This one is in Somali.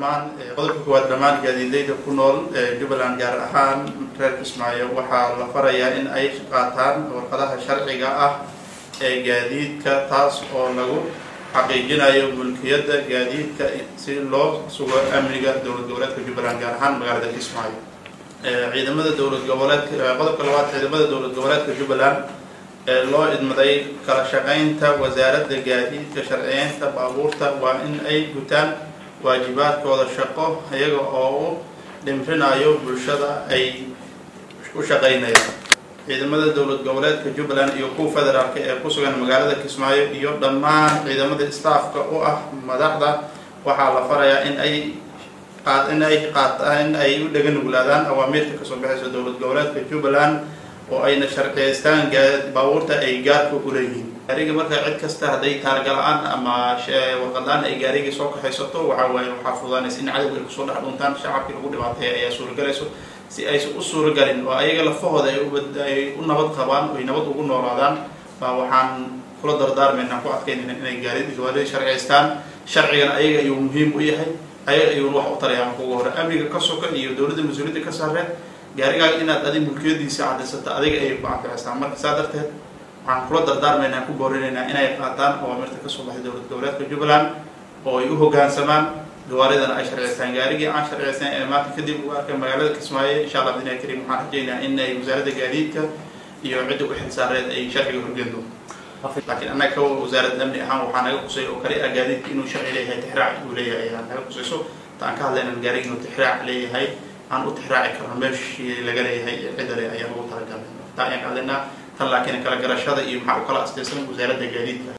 dhammaan qodobka koowaad dhammaan gaadiidleyda ku nool jubbaland gaar ahaan reer kismaayo waxaa la farayaa in ay qaataan warqadaha sharciga ah ee gaadiidka taas oo lagu xaqiijinayo mulkiyadda gaadiidka si loo sugo amniga dowlad goboleedka jubbaland gaar ahaan magaalada kismaayo ciidamada dowlad goboleedka qodobka labaad ciidamada dowlad goboleedka jubbaland ee loo idmaday kala shaqaynta wasaaradda gaadiidka sharciyeynta baabuurta waa in ay gutaan waajibaadkooda shaqo iyaga oo u dhimrinayo bulshada ay u shaqaynayaan ciidamada dowlad goboleedka jubbaland iyo kuwa federaalka ee ku sugan magaalada kismaayo iyo dhammaan ciidamada staafka u ah madaxda waxaa la farayaa in ay in ay qaataan in ay u dhega nuglaadaan awaamiirta kasoo baxaysa dowlad goboleedka jubbaland oo ayna sharciyeystaan baabuurta ay gaarka u leeyihiin gaariga marka cid kasta hadday taargala-aan ama warqadlaan ay gaarigii soo kaxaysato waxaa waaye waxaa fudaanaysa in cadowga ay kusoo dhex dhuntaan shacabkii lagu dhibaateeya ayaa suuragelayso si aysan u suuragelin oo ayaga lafahooda ay u nabad qabaan oy nabad ugu noolaadaan baa waxaan kula dardaarmaynaa ku adkaynayna inay gaarigii sharciyeystaan sharcigan ayaga ayuu muhiim u yahay ayaga ayuun wax u tarayaan kuga hore amniga ka soka iyo dowladda mas-uuliyadda ka saareen gaarigaaga inaad adig mulkiyadiisa cadaysato adiga ayay ku anficistaan marka saa darteed waxaan kula dardaarmaynaa ku boorinaynaa inay qaataan awaamirta kasoo baxay dowlad goboleedka jubbaland oo ay u hoggaansamaan gawaaridana ay sharciyeystaan gaarigii aan sharciyeystaan ee maanta kadib ugu arkay magaalada kismaayo insha allah bidnaahi kariim waxaan rajaynaa in ay wasaaradda gaadiidka iyo cidda u xilsaareed ay sharciga horgeyn doonto laakiin annaga ka wasaaradda amni ahaan waxaa naga qusay oo kale ah gaadiidka inuu sharci leeyahay tixraac uu leeyahay ayaa naga qusayso ta aan ka hadlaynan gaariga inuu tixraac leeyahay aan u tixraaci karno meeshii laga leeyahay cidda le ayaa lagu talagalay taa ayaan ka hadlaynaa tan laakiin kala garashada iyo maxaa u kala astaysan wasaaradda gaadiidka